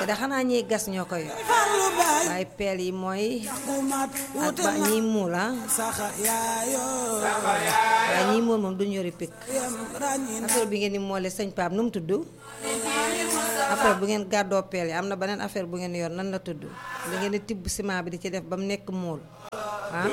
te da xanaa ñiy gas ñoo koy yor farlu baay waaye peel yi mooy ku mat ak wute ba na ñiy muul ah saxa yaayoo waaye ñiy muul moom duñ yori pikk yem ràññi na affaire bi ngeen di moole sëñ Pape nu mu tudd après bu ngeen gàddoo peel yi am na beneen affaire bu ngeen yor nan la tudd li ngeen di tibb ciment bi di ci def ba mu nekk muul ah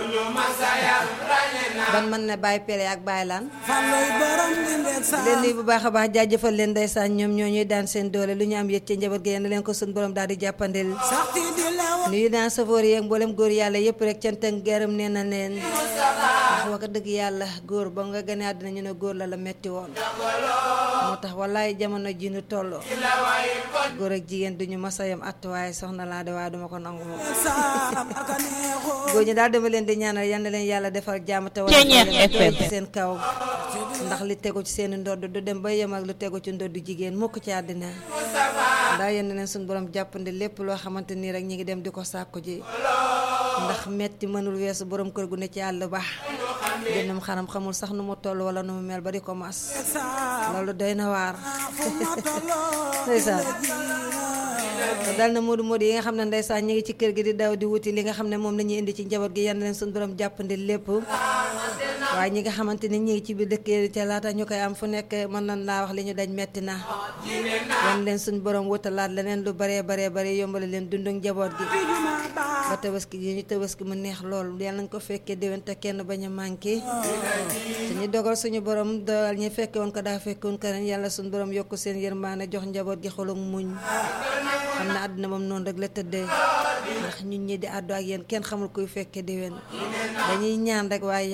ban mën na bàyyi peel yi ak bàyyi laan falluy borom di ndeeg di saa leen nuyu bu baax a baax jaajëfal leen ndeysaan ñoom ñoo ñuy daan seen doole lu ñu am yëg ca njaboot gi yéen leen ko suñ borom daal di jàppandil saxti di lewa nuyu naa safoor yi ak mboolem góor yàlla yëpp rek cant ak gërëm nee na leen ndax wax dëgg yàlla góor ba nga gane àddina ñu ne góor la la metti woon moo tax wallaay jamono ji nu tolloo góor ak jigéen duñu masa yam att waaye soxna laa de waaye duma ko nangu moom saam aka neexoo góor ñi daal dama leen di ñaanal yal na leen yàlla defal jàmm te wala Ceeñeex FM. ci seen kaw ndax li tegu ci seen ndodd du dem ba yem ak lu tegu ci ndodd jigéen mukk ci àddina ndax yéen leen suñu borom jàppandi lépp loo xamante nii rek ñi ngi dem di ko sàkku ji ndax metti mënul weesu borom kër gu ne ci àll ba jëndam xaram xamul sax nu mu toll wala nu mu mel ba di ko mas saam loolu doy na waar fu ma tolloo ndeysaan jiina dal na moodu moodu yi nga xam ne ndeysaan ñi ngi ci kër gi di daw di wuti li nga xam ne moom la ñuy indi ci njaboot gi yan leen suñu borom jàppandi lépp waaye ñi nga xamante ni ñi ngi ci biir dëkk yi ca laata ñu koy am fu nekk mën nañ laa wax li ñu daj metti na yan leen suñu borom wutalaat leneen lu baree baree bare yombale leen dundu njaboot gi juma baa ba tabaski yi ñu tabaski mu neex lool yàlla nañ ko fekkee déwén te kenn bañ a manqué te ñu dogal suñu borom dogal ñi fekke woon ko daa fekke woon ko ren yàlla suñu borom yokk seen yërmaane jox njaboot gi xolum muñ xam na àdduna moom noonu rek la tëddee ndax ñun ñi di àddu ak yéen kenn xamul kuy fekke déwén dañuy ñaan rek waaye